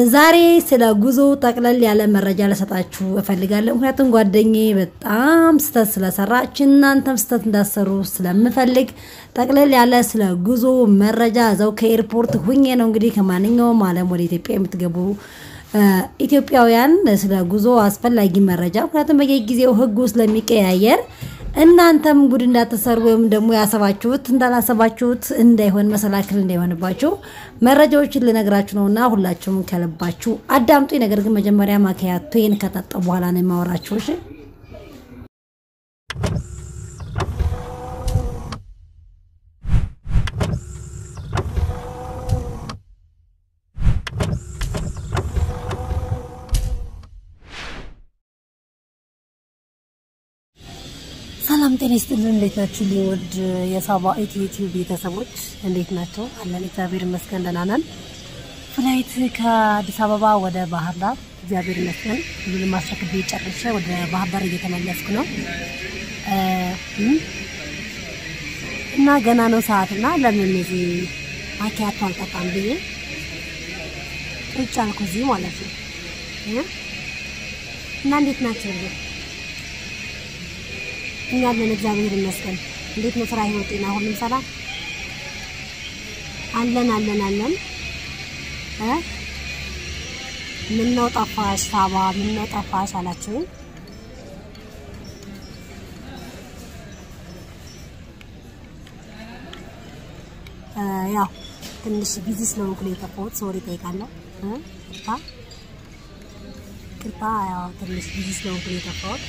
ዛሬ ስለ ጉዞ ጠቅለል ያለ መረጃ ልሰጣችሁ እፈልጋለሁ። ምክንያቱም ጓደኛዬ በጣም ስህተት ስለሰራች እናንተም ስህተት እንዳሰሩ ስለምፈልግ ጠቅለል ያለ ስለ ጉዞ መረጃ እዛው ከኤርፖርት ሁኜ ነው እንግዲህ ከማንኛውም ዓለም ወደ ኢትዮጵያ የምትገቡ ኢትዮጵያውያን ስለ ጉዞ አስፈላጊ መረጃ ምክንያቱም በየጊዜው ሕጉ ስለሚቀያየር እናንተም ጉድ እንዳትሰሩ ወይም ደግሞ ያሰባችሁት እንዳላሰባችሁት እንዳይሆን መሰላክል እንዳይሆንባችሁ መረጃዎችን ልነግራችሁ ነውና ሁላችሁም ከልባችሁ አዳምጡ። ነገር ግን መጀመሪያ ማኪያቶን ከጠጣ በኋላ ነው የማወራችሁ። እሺ ሰላም ጤና ይስጥልን። እንዴት ናችሁ? ሊወድ የሳባ ኢትዮ ቤተሰቦች እንዴት ናቸው? አለን እግዚአብሔር ይመስገን ደህና ነን። ፍላይት ከአዲስ አበባ ወደ ባህር ዳር እግዚአብሔር ይመስገን ሁሉንም አስረክቤ ጨርሼ ወደ ባህር ዳር እየተመለስኩ ነው እና ገና ነው ሰዓት እና ለምን እዚህ ማኪያቶ አልጠጣም ብዬ ቁጭ አልኩ እዚህ ማለት ነው እና እንዴት ናቸው እንዴ? እኛ አለን እግዚአብሔር ይመስገን። እንዴት ነው ስራ፣ ህይወት፣ ጤና ሁሉም ሰላም አለን አለን አለን እ ምነው ጠፋሽ ሳባ ምነው ጠፋሽ አላችሁ። ያው ትንሽ ቢዚ ስለሆንኩ ነው የጠፋሁት። ሶሪ እጠይቃለሁ። ቅርታ ቅርታ። ያው ትንሽ ቢዚ ስለሆንኩ ነው የጠፋሁት።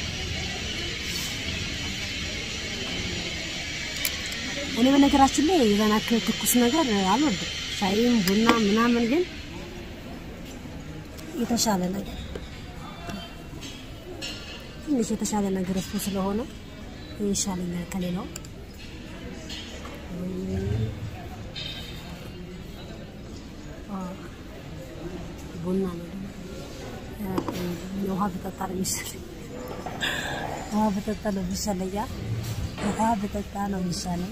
እኔ በነገራችን ላይ የዛን ያክል ትኩስ ነገር አልወድም። ሻይም ቡና ምናምን፣ ግን የተሻለ ነገር ትንሽ የተሻለ ነገር እሱ ስለሆነ ይሻለኛል ከሌላው። ቡና ነው ውሃ ብጠጣ ነው የሚሻለኝ። ውሃ ብጠጣ ነው የሚሻለኝ። ውሃ ብጠጣ ነው የሚሻለኝ።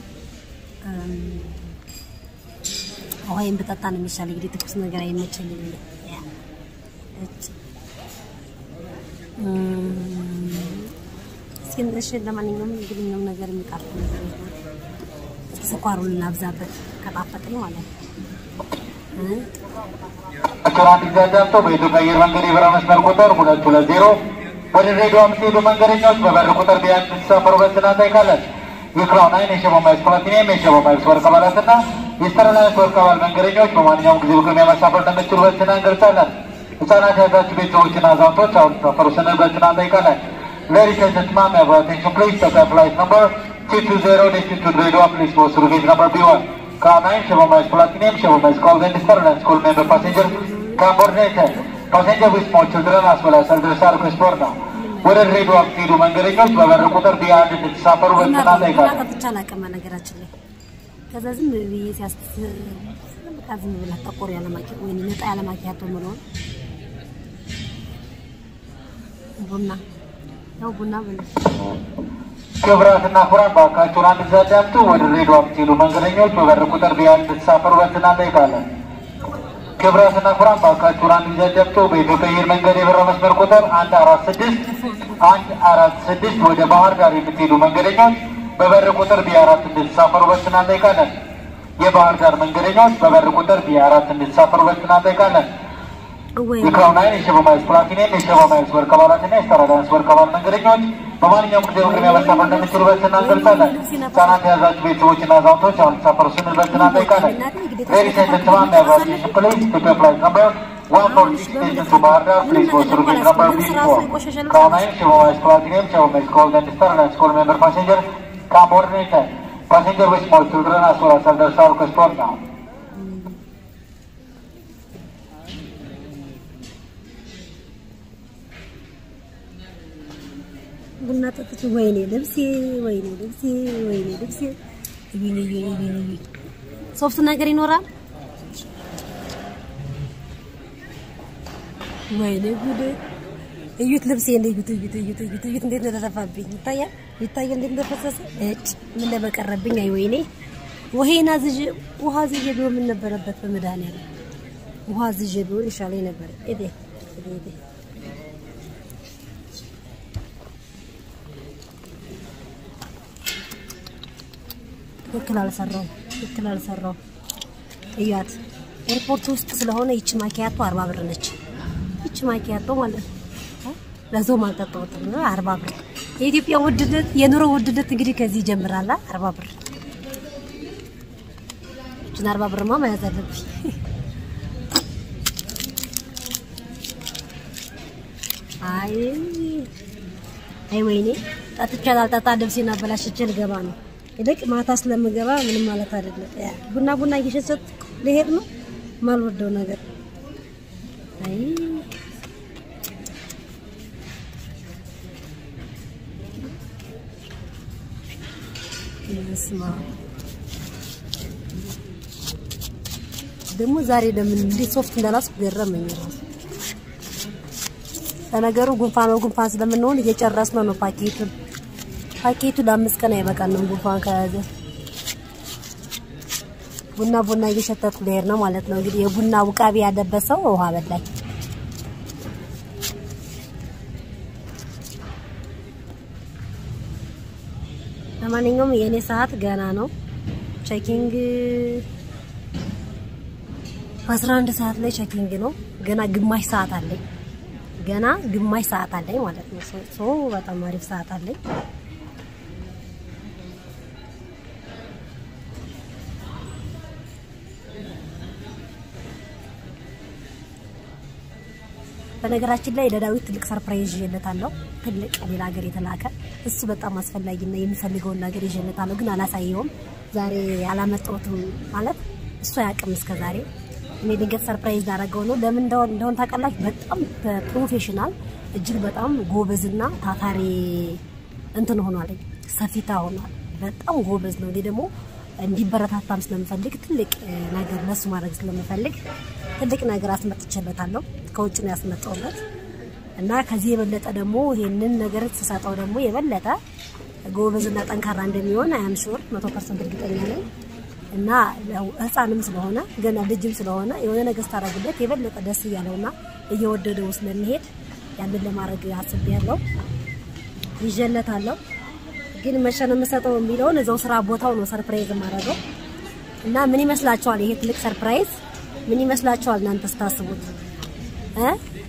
ውሃዬን ብጠጣ ነው የሚሻለኝ። እንግዲህ ትኩስ ነገር አይመቸኝም። እስኪ እሺ፣ ለማንኛውም እንግዲህ ምንም ነገር የሚጣፍጥ ነገር የለም። እስኪ ስኳሩን እናብዛበት ከጣፈጠኝ ማለት ነው። ቸራን ይዛጃቶ በኢትዮጵያ አየር መንገድ የበረራ መስመር ቁጥር ሁለት ሁለት ዜሮ ወደ ድሬዳዋ የምትሄዱ መንገደኞች በበር ቁጥር ቢያንስ ተሳፈሩ በትናንት አይካለን የክራውን አይን የሸቦ ማይልስ ፕላቲኒየም የሸቦ ማይልስ ወርቅ አባላትና የስተርላይንስ ወርቅ አባል መንገደኞች በማንኛውም ጊዜ በቅድሚያ መሳፈር እንደምትችሉ በትህትና እንገልጻለን። ህጻናት የያዛችሁ ቤተሰቦችና አዛውንቶች አሁን ተሳፈሩ ስንል በትህትና እንጠይቃለን። Ladies and gentlemen, may I have your attention please? Delta flight number 220 destined to Dredwa, please go through gate number B1. Crown 9, Chevron Miles Platinum, Chevron Miles Gold and Sterling School member passenger come coordinated. Passenger with small children as well as elders are required now. ወደ ድሬዳዋ የምትሄዱ መንገደኞች በበር ቁጥር ቢአንድ እንድትሳፈሩ በትህትና እንጠይቃለን። ጠጥቼ አላውቅም ነገራችን ላይ ከዛ ዝም ብዬ ሲያስ በቃ ዝም ብላ ጠቆር ያለ ማኪያቶ ወይ ነጣ ያለ ማኪያቶ ምለውን ቡና ያው ቡና ብለሽ ክቡራትና ክቡራን ባካችሁን አንድ ጊዜ አዳምጡ። ወደ ድሬዳዋ የምትሄዱ መንገደኞች በበር ቁጥር ቢአንድ እንድትሳፈሩ በትህትና እንጠይቃለን። ክቡራትና ክቡራን ባካችሁን አንድ ጊዜ አዳምጡ። በኢትዮጵያ አየር መንገድ የበረራ መስመር ቁጥር አንድ አራት ስድስት አንድ አራት ስድስት ወደ ባህር ዳር የምትሄዱ መንገደኞች በበር ቁጥር ቢ አራት እንድትሳፈሩ በትህትና እንጠይቃለን። የባህር ዳር መንገደኞች በበር ቁጥር ቢ አራት እንድትሳፈሩ በትህትና እንጠይቃለን። ወይ የክራውን አይን የሸቦ ማይልስ ፕላቲኒየም የሸቦ ማይልስ ወርቅ አባላትና የስተራዳንስ ወርቅ አባል መንገደኞች በማንኛውም ጊዜ በቅድሚያ መሳፈር እንደምትችሉ በትህትና እንገልጻለን። ህጻናት የያዛችሁ ቤተሰቦችና አዛውንቶች አሁን ተሳፈሩ ስንል በትህትና እንጠይቃለን። ሌዲስ ኤንድ ጀንትልማን may I have your attention please? Prepare flight number 146 station to Bahar Dar. Please go through gate number B4. Crown Nine, Chevron Miles Platinum, Chevron Miles Gold and Sterling School member passenger come coordinated. Passenger with small children as well as elders are required now. ቡና ጠጥቼ ወይኔ ልብሴ ወይኔ ልብሴ ወይኔ ልብሴ እዩኝ እዩኝ እዩኝ እዩኝ ሶፍት ነገር ይኖራል ወይኔ ጉድ እዩት ልብሴ እዩት እዩት እዩት እዩት እዩት እንዴት እንደተደፋብኝ ይታያል ይታያል እንዴት እንደፈሰሰ እጭ ምን ለበቀረብኝ አይ ወይኔ ውሄና ዝጅ ውሃ ዝጅ ቢሆን ምን ነበረበት በመድኃኒዓለም ውሃ ዝዤ ቢሆን ይሻለኝ ነበር። እዴ እዴ እዴ ትክክል አልሰራው ትክክል አልሰራው። እያት ኤርፖርት ውስጥ ስለሆነ ይቺ ማኪያቶ አርባ ብር ነች። ይቺ ማኪያቶ ማለት ነው። ለዞም አልጠጣሁትም ነው አርባ ብር። የኢትዮጵያ ውድነት የኑሮ ውድነት እንግዲህ ከዚህ ይጀምራል። አርባ ብር ይችን አርባ ብርማ መያዝ አለብኝ። አይ አይ ወይኔ ጠጥቻ ላልጠጣ ልብሴን አበላሽቼ ልገባ ነው። ይልቅ ማታ ስለምገባ ምንም ማለት አይደለም። ያ ቡና ቡና እየሸሰት ልሄድ ነው ማልወደው ነገር አይ ስማ ደግሞ ዛሬ ለምን እንዴት ሶፍት እንዳላስኩ ገረመኝ ራሱ። ለነገሩ ጉንፋን ነው ጉንፋን ስለምንሆን እየጨረስን ነው ፓኬቱን። ፓኬቱ ለአምስት ቀን አይበቃንም ጉንፋን ከያዘ። ቡና ቡና እየሸተትኩ ልሄድ ነው ማለት ነው። እንግዲህ የቡና ውቃቢ ያለበት ሰው ውሃ በላኝ። ለማንኛውም የእኔ ሰዓት ገና ነው። ቼኪንግ 11 ሰዓት ላይ ቼኪንግ ነው። ገና ግማሽ ሰዓት አለኝ። ገና ግማሽ ሰዓት አለኝ ማለት ነው። ሶ በጣም አሪፍ ሰዓት አለኝ። በነገራችን ላይ ለዳዊት ትልቅ ሰርፕራይዝ ይዤለታለሁ። ትልቅ ሌላ ሀገር የተላከ እሱ በጣም አስፈላጊና የሚፈልገውን ነገር ይዤለታለሁ፣ ግን አላሳየውም። ዛሬ አላመጣሁትም ማለት እሱ አያውቅም እስከ ዛሬ። እኔ ድንገት ሰርፕራይዝ ላደረገው ነው። ለምን እንደሆነ እንደሆነ ታውቃላችሁ? በጣም ፕሮፌሽናል እጅግ በጣም ጎበዝና ታታሪ እንትን ሆኗል፣ ሰፊታ ሆኗል። በጣም ጎበዝ ነው። እኔ ደግሞ እንዲበረታታም ስለምፈልግ ትልቅ ነገር ለሱ ማድረግ ስለምፈልግ ትልቅ ነገር አስመጥቼለታለሁ። ከውጭ ነው ያስመጣውለት እና ከዚህ የበለጠ ደግሞ ይሄንን ነገር ስሰጠው ደግሞ የበለጠ ጎበዝና ጠንካራ እንደሚሆን አያም ሹር መቶ ፐርሰንት እርግጠኛ ነኝ። እና ህፃንም ስለሆነ ገና ልጅም ስለሆነ የሆነ ነገር ስታደርግለት የበለጠ ደስ እያለውና እየወደደው ስለሚሄድ ያንን ለማድረግ አስቤያለሁ። ይዤለታለሁ ግን መቼ ነው የምሰጠው የሚለውን እዛው ስራ ቦታው ነው ሰርፕራይዝ የማደርገው። እና ምን ይመስላችኋል? ይሄ ትልቅ ሰርፕራይዝ ምን ይመስላችኋል እናንተ ስታስቡት እ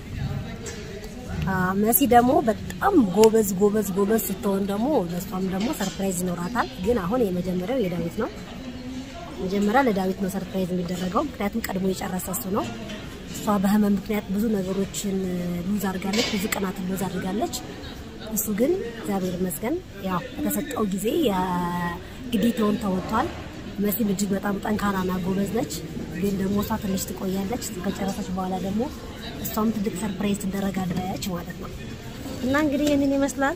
መሲ ደግሞ በጣም ጎበዝ ጎበዝ ጎበዝ ስትሆን ደግሞ ለሷም ደግሞ ሰርፕራይዝ ይኖራታል። ግን አሁን የመጀመሪያው የዳዊት ነው። መጀመሪያ ለዳዊት ነው ሰርፕራይዝ የሚደረገው፣ ምክንያቱም ቀድሞ የጨረሰ እሱ ነው። እሷ በህመም ምክንያት ብዙ ነገሮችን ሉዝ አድርጋለች፣ ብዙ ቀናትን ሉዝ አድርጋለች። እሱ ግን እግዚአብሔር ይመስገን ያው በተሰጠው ጊዜ ግዴታውን ተወጥቷል። መሲም እጅግ በጣም ጠንካራና ጎበዝ ነች። ግን ደግሞ እሷ ትንሽ ትቆያለች። ከጨረሰች በኋላ ደግሞ እሷም ትልቅ ሰርፕራይዝ ትደረጋለች ማለት ነው። እና እንግዲህ ይህንን ይመስላል።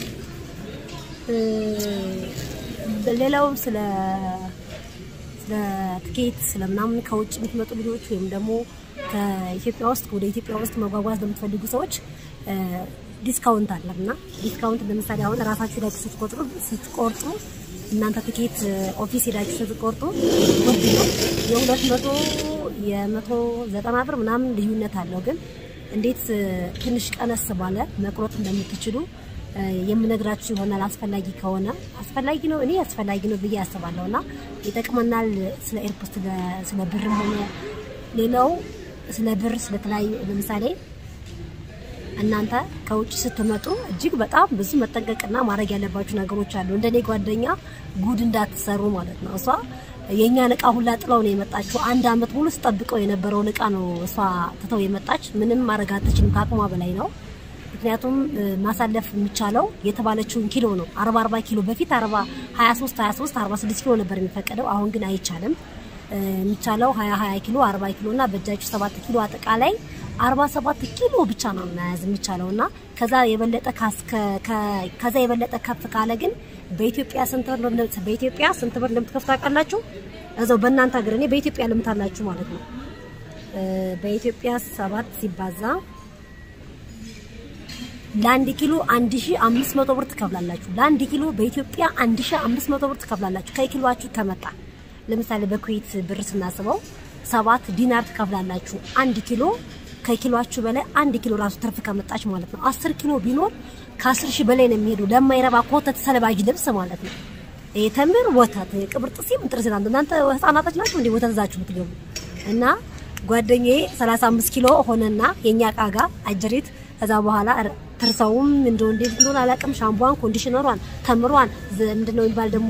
ሌላው ስለ ስለ ትኬት ስለምናምን ከውጭ የምትመጡ ልጆች ወይም ደግሞ ከኢትዮጵያ ውስጥ ወደ ኢትዮጵያ ውስጥ መጓጓዝ ለምትፈልጉ ሰዎች ዲስካውንት አለ እና ዲስካውንት ለምሳሌ አሁን ራሳችሁ ላይ ስትቆጥሩ ስትቆርጡ እናንተ ትኬት ኦፊስ ሄዳችሁ ስትቆርጡ ውድ ነው። የሁለት መቶ የመቶ ዘጠና ብር ምናምን ልዩነት አለው። ግን እንዴት ትንሽ ቀነስ ባለ መቁረጥ እንደምትችሉ የምነግራችሁ ይሆናል። አስፈላጊ ከሆነ አስፈላጊ ነው፣ እኔ አስፈላጊ ነው ብዬ አስባለሁ እና ይጠቅመናል። ስለ ኤርፖርት ስለ ብርም ሆነ ሌላው ስለ ብር ስለተለያዩ ለምሳሌ እናንተ ከውጭ ስትመጡ እጅግ በጣም ብዙ መጠንቀቅና ማድረግ ያለባችሁ ነገሮች አሉ። እንደኔ ጓደኛ ጉድ እንዳትሰሩ ማለት ነው። እሷ የእኛን እቃ ሁላ ጥለው ነው የመጣችው። አንድ አመት ሙሉ ስጠብቀው የነበረውን እቃ ነው እሷ ትተው የመጣች። ምንም ማድረግ አትችልም፣ ከአቅሟ በላይ ነው። ምክንያቱም ማሳለፍ የሚቻለው የተባለችውን ኪሎ ነው። 40 40 ኪሎ በፊት 40 23 23 46 ኪሎ ነበር የሚፈቀደው። አሁን ግን አይቻልም። የሚቻለው 20 20 ኪሎ 40 ኪሎ እና በእጃችሁ 7 ኪሎ አጠቃላይ 47 ኪሎ ብቻ ነው መያዝ የሚቻለው እና ከዛ የበለጠ ከዛ የበለጠ ከፍ ካለ ግን በኢትዮጵያ ስንት ብር በኢትዮጵያ ስንት ብር እንደምትከፍቱ ታውቃላችሁ? እዛው በእናንተ ሀገር እኔ በኢትዮጵያ ልምታላችሁ ማለት ነው። በኢትዮጵያ ሰባት ሲባዛ ለአንድ ኪሎ 1500 ብር ትከፍላላችሁ። ለአንድ ኪሎ በኢትዮጵያ 1500 ብር ትከፍላላችሁ ከኪሎአችሁ ከመጣ ለምሳሌ በኩዌት ብር ስናስበው ሰባት ዲናር ትከፍላላችሁ። አንድ ኪሎ ከኪሎአችሁ በላይ አንድ ኪሎ ራሱ ትርፍ ከመጣች ማለት ነው። አስር ኪሎ ቢኖር ከአስር ሺህ በላይ ነው የሚሄዱ ለማይረባ ኮተት ሰለባጅ ልብስ ማለት ነው። ይሄ ተምር ወተት ቅብር ጥሲ ምጥር ስላንተ እናንተ ህፃናቶች ናችሁ እንዴ ወተት ይዛችሁ የምትገቡ እና ጓደኛዬ 35 ኪሎ ሆነና የኛ እቃ ጋር አጀሪት ከዛ በኋላ ትርሰውም እንደው እንዴት እንደሆነ አላውቅም። ሻምቧን፣ ኮንዲሽነሯን፣ ተምሯን ምንድነው የሚባል ደግሞ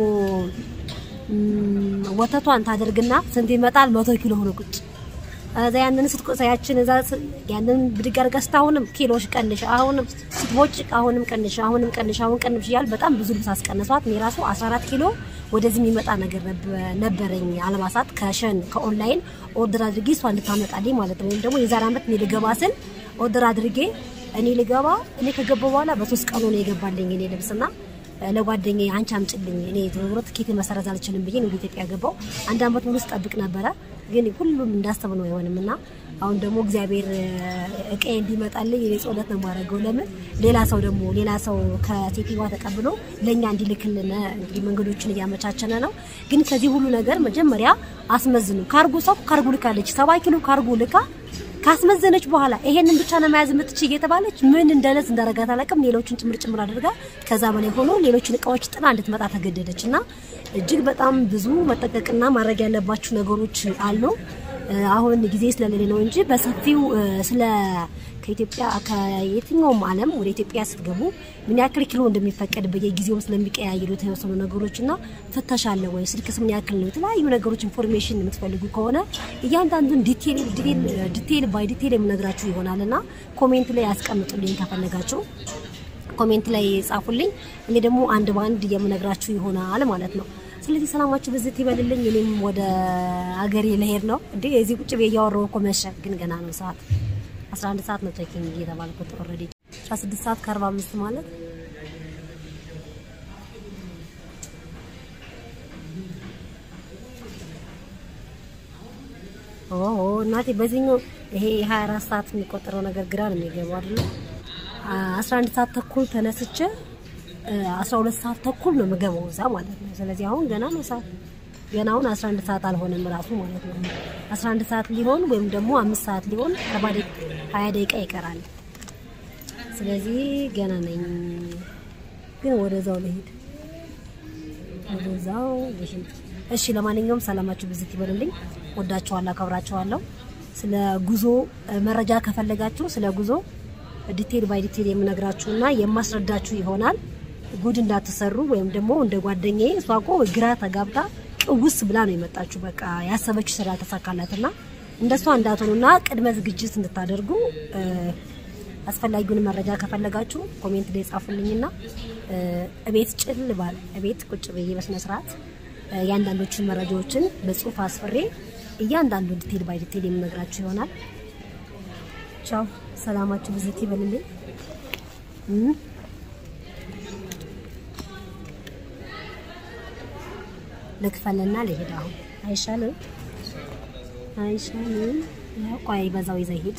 ወተቷን ታደርግና ስንት ይመጣል? መቶ ኪሎ ሆኖ ቁጭ እዛ ያንን ስትቆሳያችን እዛ ያንን ብድግ አድርጋ ስታሁንም ኪሎሽ ቀንሽ፣ አሁንም ስትቦጭ አሁንም ቀንሽ፣ አሁንም ቀንሽ፣ አሁን ቀንሽ እያል በጣም ብዙ ልብስ አስቀነሷት። እኔ ራሱ 14 ኪሎ ወደዚህ የሚመጣ ነገር ነበረኝ አልባሳት ከሸን ከኦንላይን ኦርደር አድርጌ እሷ እንድታመጣልኝ ማለት ነው። ወይም ደግሞ የዛሬ ዓመት እኔ ልገባ ስል ኦርደር አድርጌ እኔ ልገባ እኔ ከገባ በኋላ በሶስት ቀኑ ነው የገባልኝ እኔ ልብስና ለጓደኛዬ አንቺ አምጪልኝ እኔ ዞሮ ትኬት መሰረዝ አልችልም ብዬ ወደ ኢትዮጵያ ገባው። አንድ አመት ሙሉ ስጠብቅ ነበረ፣ ግን ሁሉም እንዳሰብ ነው አይሆንም እና አሁን ደግሞ እግዚአብሔር እቃዬ እንዲመጣልኝ እኔ ጸሎት ነው የማደርገው። ለምን ሌላ ሰው ደግሞ ሌላ ሰው ከሴትዮዋ ተቀብሎ ለእኛ እንዲልክልን እንግዲህ መንገዶችን እያመቻቸነ ነው። ግን ከዚህ ሁሉ ነገር መጀመሪያ አስመዝኑ። ካርጎ ሰው ካርጎ ልካለች፣ ሰባ ኪሎ ካርጎ ልካ ካስመዘነች በኋላ ይሄንን ብቻ ነው መያዝ የምትችይ እየተባለች ምን እንደለዝ እንዳረጋት አላውቅም። ሌሎችን ጭምር ጭምር አድርጋ ከዛ በላይ ሆኖ ሌሎችን እቃዎች ጥላ እንድትመጣ ተገደደች እና እጅግ በጣም ብዙ መጠቀቅና ማድረግ ያለባችሁ ነገሮች አሉ። አሁን ጊዜ ስለሌለ ነው እንጂ በሰፊው ስለ ከኢትዮጵያ ከየትኛውም ዓለም ወደ ኢትዮጵያ ስትገቡ ምን ያክል ኪሎ እንደሚፈቀድ በየጊዜው ስለሚቀያየሩ የተወሰኑ ነገሮች እና ፍተሻ አለ ወይ ስልክስ ምን ያክል ነው የተለያዩ ነገሮች ኢንፎርሜሽን የምትፈልጉ ከሆነ እያንዳንዱን ዲቴል ዲቴል ባይ ዲቴል የምነግራችሁ ይሆናል እና ኮሜንት ላይ ያስቀምጡልኝ ከፈለጋችሁ ኮሜንት ላይ ጻፉልኝ። እኔ ደግሞ አንድ በአንድ የምነግራችሁ ይሆናል ማለት ነው። ስለዚህ ሰላማችሁ ብዝት ይበልልኝ። እኔም ወደ አገሬ ልሄድ ነው። እንዴ እዚህ ቁጭ ብዬ እያወራሁ እኮ መሸ፣ ግን ገና ነው ሰዓት 11 ሰዓት ነው ቼኪንግ እየተባልኩት ኦልሬዲ 16 ሰዓት ከ45 ማለት ኦ እናቴ በዚህኛው ይሄ 24 ሰዓት የሚቆጠረው ነገር ግራ ነው የሚገባው አይደል? 11 ሰዓት ተኩል ተነስቼ 12 ሰዓት ተኩል ነው የምገባው እዛ ማለት ነው። ስለዚህ አሁን ገና ነው ሰዓት ገና አሁን 11 ሰዓት አልሆነም ራሱ ማለት ነው። 11 ሰዓት ሊሆን ወይም ደግሞ 5 ሰዓት ሊሆን 20 ደቂቃ ይቀራል። ስለዚህ ገና ነኝ፣ ግን ወደዛው ልሄድ ወደዛው ልሄድ። እሺ፣ ለማንኛውም ሰላማችሁ ብዝት ይበልልኝ። ወዳችኋለሁ፣ አከብራችኋለሁ። ስለ ጉዞ መረጃ ከፈለጋችሁ ስለ ጉዞ ዲቴል ባይ ዲቴል የምነግራችሁና የማስረዳችሁ ይሆናል። ጉድ እንዳትሰሩ ወይም ደግሞ እንደ ጓደኛዬ እሷ እኮ ግራ ተጋብታ ቅውስ ብላ ነው የመጣችሁ። በቃ ያሰበችው ስራ ተሳካላትና እንደሷ እንዳትሆኑና ቅድመ ዝግጅት እንድታደርጉ አስፈላጊውን መረጃ ከፈለጋችሁ ኮሜንት ላይ ጻፉልኝና እቤት ጭል ባል እቤት ቁጭ ብዬ በስነ ስርዓት እያንዳንዶችን መረጃዎችን በጽሁፍ አስፍሬ እያንዳንዱ ዲቴል ባይ ዲቴል የምነግራችሁ ይሆናል። ቻው፣ ሰላማችሁ ብዝት ይበልልኝ። ልክፈልና ልሄድ። አሁን አይሻልም? አይሻልም? ያው ቆይ በዛው ይዘህ ሂድ።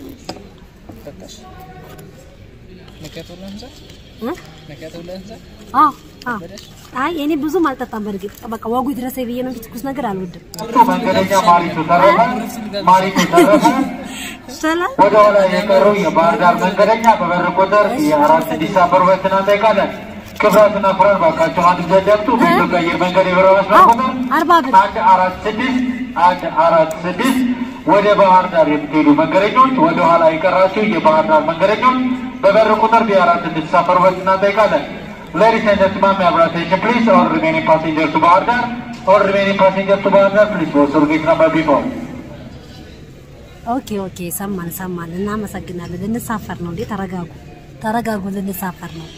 አይ እኔ ብዙም አልጠጣም። በእርግጥ በቃ ወጉ ድረስ ብዬ ነው እንጂ ትኩስ ነገር አልወድም። መንገደኛ ማሪቱ ተረፈ ማሪቱ ተረፈ ሰላም ወደ ኋላ የቀሩ የባህር ዳር መንገደኛ በበር ቁጥር የአራት ዲሳምበር እናጠይቃለን። ክብራትና ኩራት ባካቸው አንድ ዘደብቱ በኢትዮጵያ አየር መንገድ የበረራ መስመር ቁጥር አርባ ብር አንድ አራት ስድስት አንድ አራት ስድስት ወደ ባህር ዳር የምትሄዱ መንገደኞች ወደ ኋላ የቀራችሁ የባህር ዳር መንገደኞች በበር ቁጥር ቢአራት እንድትሳፈሩበት እናጠይቃለን። Ladies and gentlemen, may I have your attention please? All remaining passengers to Bahar Dar. All remaining passengers to Bahar Dar, please go to gate number before. ኦኬ ኦኬ፣ ሰማን ሰማን። እናመሰግናለን። ልንሳፈር ነው እንዴ? ተረጋጉ ተረጋጉ፣ ልንሳፈር ነው።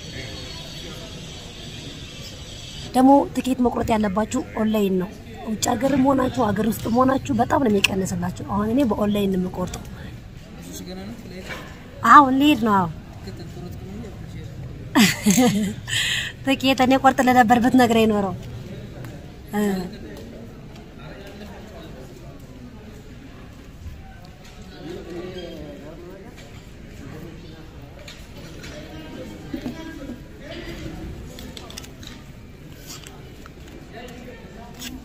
ደግሞ ትኬት መቁረጥ ያለባችሁ ኦንላይን ነው። ውጭ ሀገርም ሆናችሁ ሀገር ውስጥ ሆናችሁ በጣም ነው የሚቀንስላችሁ። አሁን እኔ በኦንላይን ነው የምቆርጠው። አሁን ልሄድ ነው። አሁን ትኬት እኔ ቆርጥ ለነበር ብትነግረኝ ኖረው እ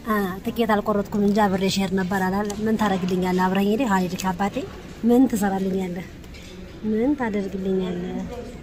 አ ትኬት አልቆረጥኩም እንጂ አብሬ ሼር ነበር አላለ። ምን ታደርግልኛለህ? አብረኸኝ ሄደህ ሀይድ አባቴ ምን ትሰራልኛለህ? ምን ታደርግልኛለህ?